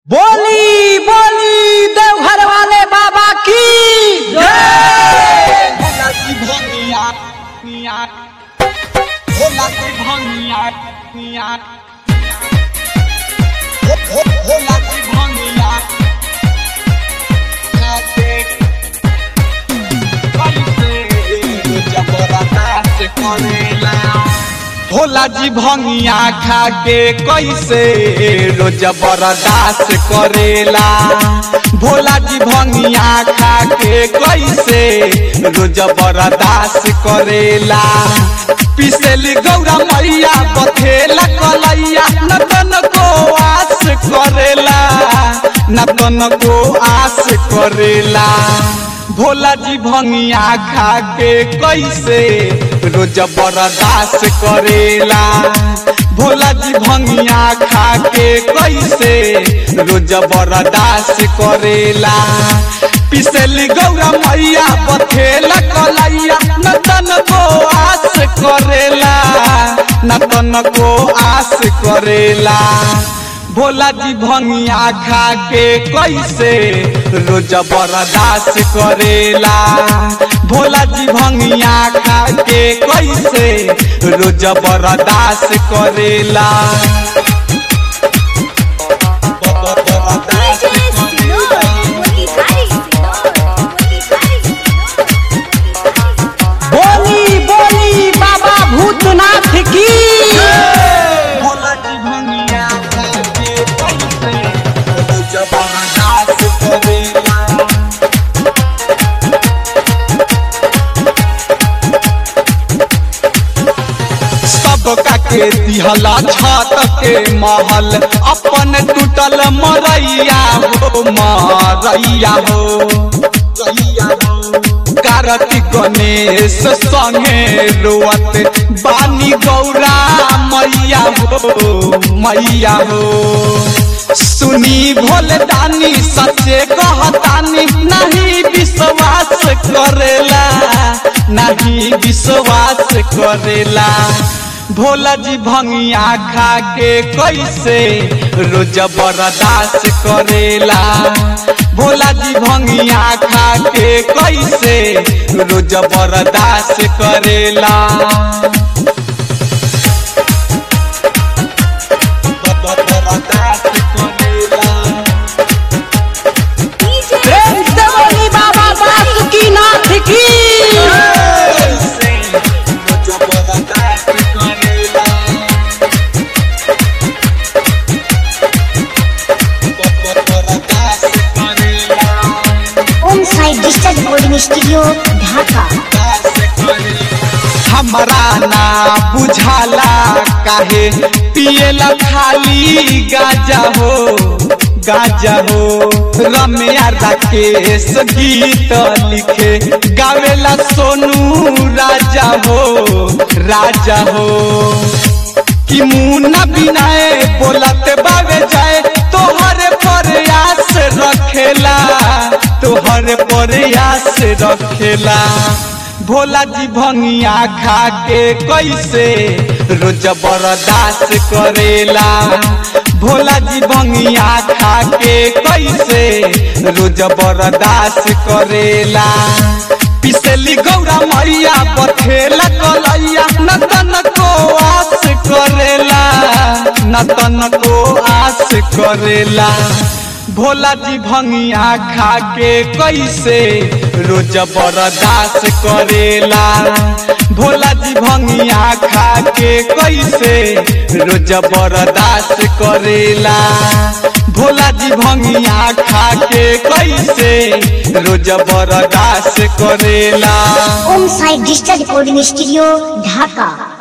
बोली बोली देवघर वाले बाबा की जय भोला की भंगिया निया भोला की भंगिया निया भो- भो- भोला की भंगिया नाचे कैसे जबरदस्त करेला भोला जी भंगिया खा के कैसे रोज बर्दाश्त करेला भोला जी भंगिया खा के कैसे रोज बर्दाश्त करेला पिसेली गौरा मैया बथेला कलैया नतन को आस करेला नतन को आस करेला भोला जी भंगिया खा के कैसे रोज बर्दाश्त करेला भोला जी भंगिया खा के कैसे रोज बर्दाश्त करेला पिसली गौरा मैया बथेला कलैया नतन को आस करेला नतन को आस करेला भोला जी भंगिया खा के कैसे रोज बर्दाश्त करेला भोला जी भंगिया खा के कैसे रोज बर्दाश्त करेला बर्दाश्त करेला। बोली बोली बाबा भूतनाथ की भोला जी भंगिया खा के कैसे रोज बर्दाश्त करेला सबका के दिहला छत के महल अपन टूटल मरैया हो मरैया हो कार्तिक गणेश संगे रोवत बानी गौरा मैया हो मैया हो सुनी भोले दानी सचे कहतानी नहीं विश्वास करेला नहीं विश्वास करेला भोला जी भंगिया खा के कैसे रोज बर्दाश्त करेला भोला जी भंगिया खा के कैसे रोज बर्दाश्त करेला बर्दाश्त करेला प्रेम से बोली बाबा बासुकीनाथ की कैसे रोज बर्दाश्त करेला बर्दाश्त करेला Om Sai digital recording studio Dhaka हमरा ना बुझाला काहे पिएला खाली गाजा हो गाजा हो रम्या राकेश गीत लिखे गावेला सोनू राजा हो राजा हो कि मुन्ना बिनाए बोलत बावे जाए तोहरे प्रयास रखेला तोहरे प्रयास रखेला भोला जी भंगिया खा के कैसे रोज बर्दाश्त करेला भोला जी भंगिया खा के कैसे रोज बर्दाश्त करेला पिसली गौरा मैया बथेला कलैया नतन को आस करेला नतन को आस करेला भोला जी भंगिया खा के कैसे रोज बर्दाश्त करेला भोला जी भंगिया खा के कैसे रोज बर्दाश्त करेला भोला जी भंगिया खा के कैसे रोज बर्दाश्त करेला Om Sai digital recording studio ढाका